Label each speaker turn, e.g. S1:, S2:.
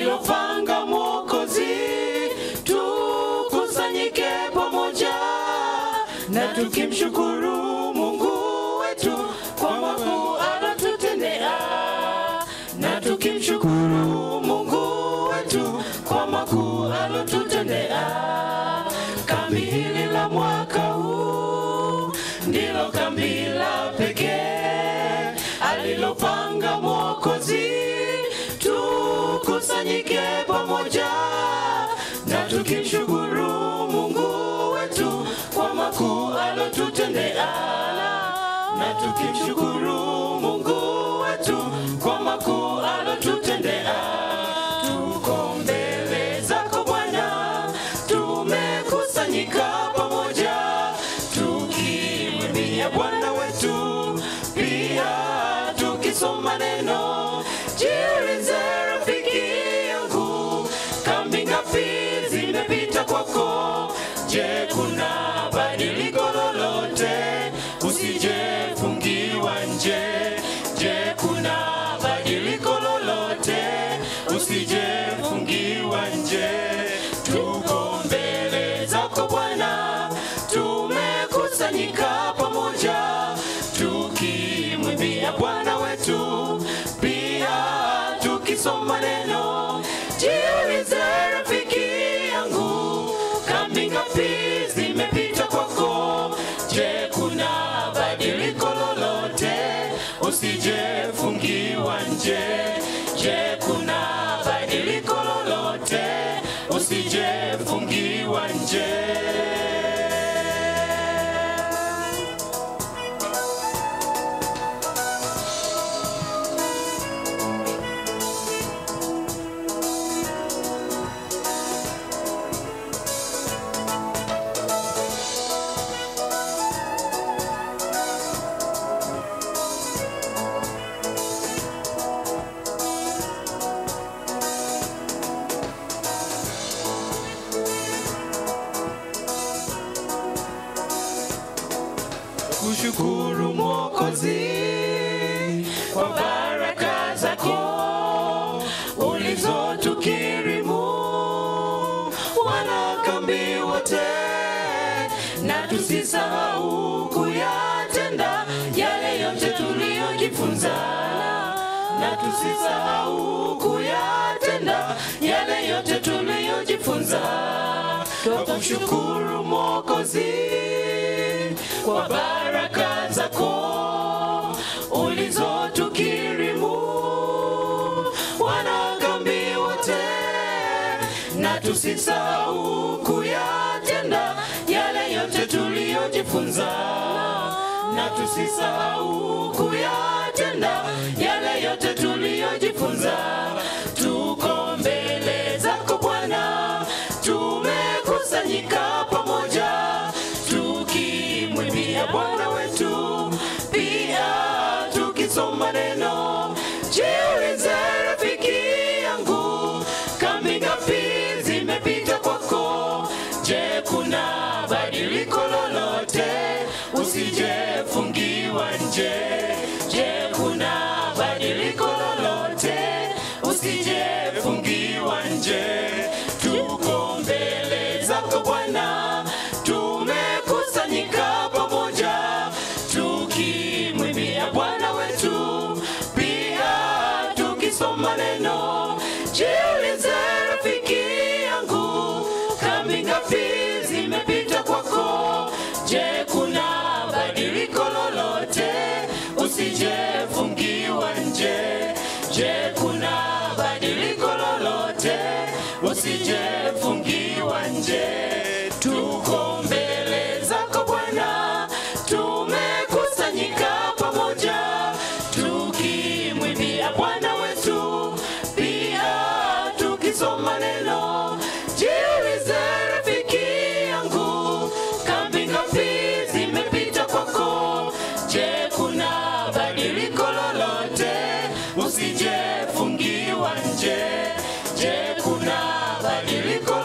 S1: alilopanga Mwokozi, tukusanyike pamoja na tukimshukuru Mungu wetu kwa makuu alotutendea, na tukimshukuru Mungu wetu kwa makuu alotutendea. Kambi hili la mwaka huu ndilo kambi la pekee alilopanga Mwokozi, tukusanyike pamoja na tukimshukuru Mungu wetu kwa makuu alotutendea, na tukimshukuru Mungu wetu kwa makuu alotutendea. Tuko mbele zako Bwana, tumekusanyika pamoja tukimwimbia Bwana wetu, pia tukisoma neno. Jiulize rafiki yangu, kambi ngapi zimepita kwako? Je, kuna badiliko lolote? Usijefungiwa nje. Je, kuna badiliko lolote? Usijefungiwa nje. Tuko mbele zako Bwana, tumekusanyika pamoja tukimwimbia Bwana wetu, pia tukisoma neno. Jiulize rafiki yangu, kambi ngapi zimepita kwako? Je, kuna badiliko lolote? Usijefungiwa nje. Je, kuna badiliko lolote? Usijefungiwa nje. kushukuru Mwokozi kwa baraka zako ulizotukirimu wanakambi wote, na tusisahau kuyatenda yale yote tuliyojifunza, na tusisahau kuyatenda yale yote tuliyojifunza. Twakushukuru Mwokozi kwa baraka zako ulizotukirimu wanakambi wote, na tusisahau kuyatenda yale yote tuliyojifunza, na tusisahau kuyatenda yale yote tuliyojifunza. Tuko mbele zako Bwana, tumekusanyika pamoja tukimwimbia Bwana wetu, pia tukisoma neno. Jiulize rafiki yangu, kambi ngapi zimepita kwako? Je, kuna badiliko lolote? Usijefungiwa nje. Je, kuna badiliko lolote? Usijefungiwa nje. Tuko mbele zako Bwana, tumekusanyika pamoja tukimwimbia Bwana wetu, pia tukisoma neno. Jiulize rafiki yangu, kambi ngapi zimepita kwako? Je, kuna badiliko lolote? Usijefungiwa nje. Je, kuna badiliko lolote? Usijefungiwa nje. Tuko mbele zako Bwana, tumekusanyika pamoja tukimwimbia Bwana wetu, pia tukisoma neno. Jiulize rafiki yangu, kambi ngapi zimepita kwako? Je, kuna badiliko lolote? Usijefungiwa nje. Je, kuna badiliko